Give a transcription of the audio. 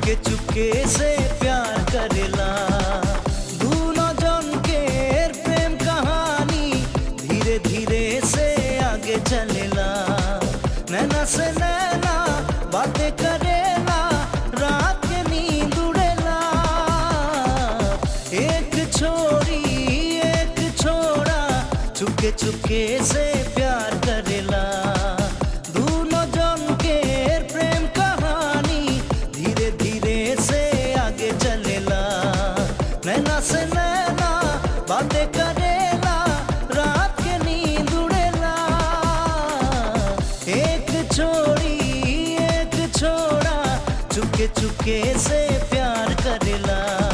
चुपके चुपके से प्यार करेला दोनों जन के प्रेम कहानी धीरे धीरे से आगे चलेला नैना से नैना बातें करेला रात के नींद उड़ेला एक छोरी एक छोरा चुपके चुपके से प्यार करेला दोनों जन के प्रेम कहानी धीरे धीरे से आगे चलेला नैना से नैना बातें करेला रात के नींद उड़ेला एक छोरी एक छोरा चुपके चुपके से प्यार करेला